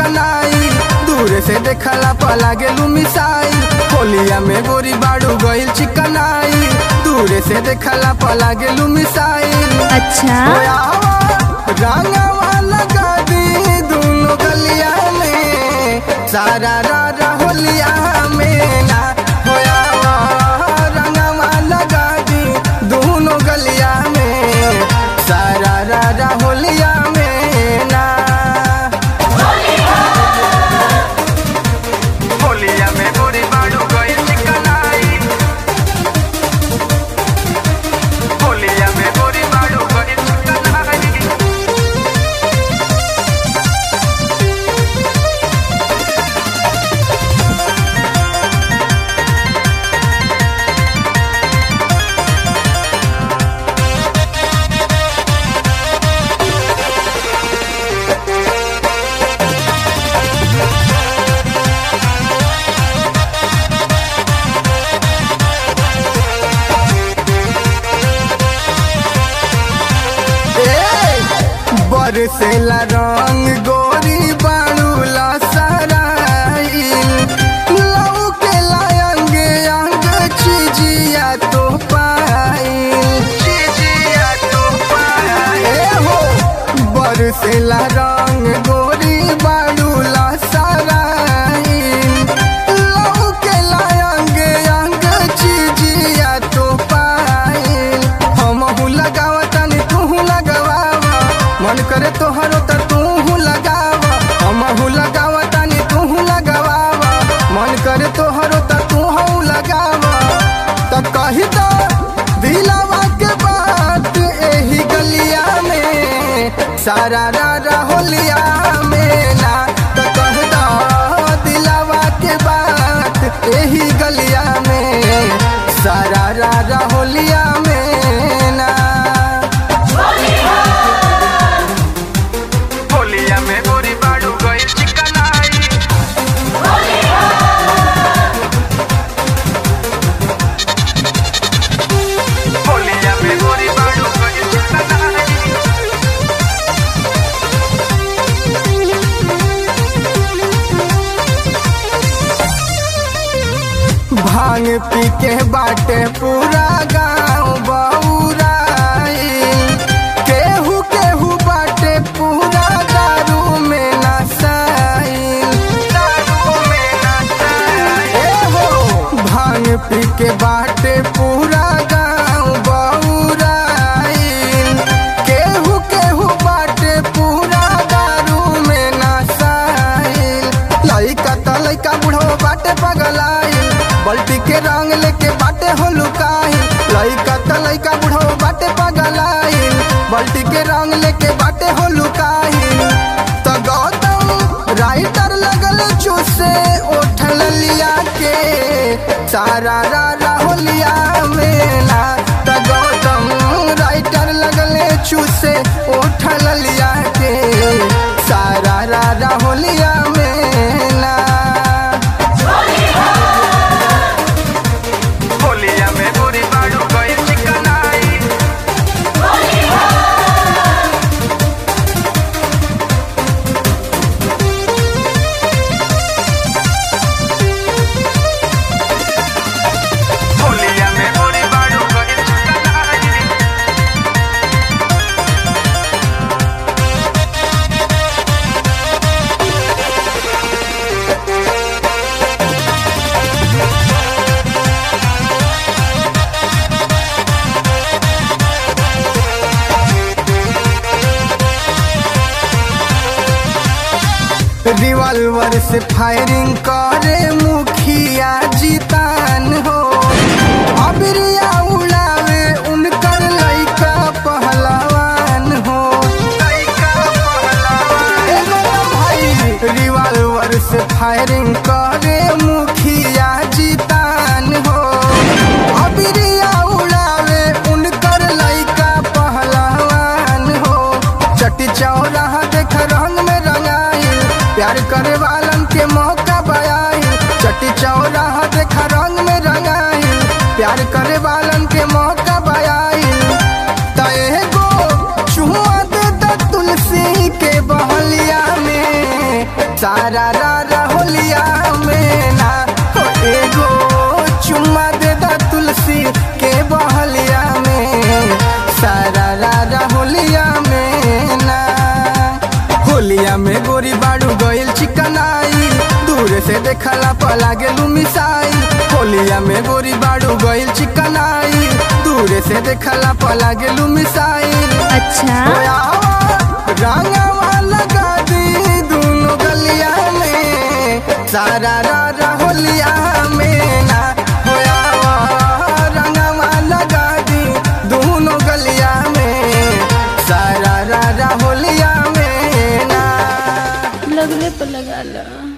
चिकनाई दूर से देखला पला गेलू मिसाई होलिया में गोरी बाड़ू गइल चिकनाई दूर से देखला पला गेलू मिसाई अच्छा रंगवा लगा दी दोनों गलिया में सारा रारा होलिया में ना होया रंगवा लगा दी दोनों गलिया में सारा रारा होलिया में ना होलिया में गोरी बाड़ू गइल चिकनाई होलिया में गोरी बाड़ू गइल चिकनाई बरसेला रंग गोरी बाड़ू लसराइल लौकेला अंगे अंग चिजिया तो पाइल चिजिया तो पाइल हो बरसेला रंग गोरी बाड़ू लसराइल लौकेला अंगे अंग चिजिया तो पाइल हमहू लगावतनी तूहू लगावा मन करे तोहरो त तूहू लगावा हमहू लगावतनी तूहू लगावा मन करे तोहरो त तूहू लगावा त कही दो दिलावा के बात एही गलिया में सारा रारा होलिया में ना त कह दो दिलावा के बात एही गलिया में सारा रारा होलिया में ना होलिया में गोरी बाड़ू गइल चिकनाई होलिया में गोरी बाड़ू गइल चिकनाई भांग पी के बाटे पूरा गांव बउराइल केहू केहू बाटे पूरा दारू में नसाइल दारू में नसाइल ए हो भांग पी के बाटे पूरा गांव बउराइल केहू केहू बाटे पूरा दारू में नसाइल लइका त लइका बुढ़ो बाटे पगलाइल बल्टी के रंग लेके बाटे हो लुकाइल लइका त लइका बुढ़ो बाटे पगलाइल बल्टी के रंग लेके बाटे हो लुकाइल त गौतम राइटर लगल चूसे उठल लिया के सारा रारा होलिया में ना त गौतम राइटर लगले चूसे उठल लिया के सारा रारा होलिया में ना होलिया में गोरी बाड़ू गइल चिकनाई होलिया में गोरी बाड़ू गइल चिकनाई रिवॉल्वर से फायरिंग करे मुखिया जीतान हो अबरिया उड़ावे उनकर लइका पहलवान हो लइका पहलवान एगो भाई रिवॉल्वर से फायरिंग करे मुखिया जीतान हो अबरिया उड़ावे उनकर लइका पहलवान हो चटी चौराहा देख रंग में रंगाई प्यार करे वालन के मौका बयाई दूर से देखला पला गेलू मिसाई होलिया में गोरी बाड़ू गइल चिकनाई दूर से देखला पला गेलू मिसाई अच्छा रंगवा लगा दी दोनों गलिया में सारा रा होलिया में ना होया रंगवा लगा दी दोनों गलिया में सारा रा होलिया में ना लगले पर लगा लो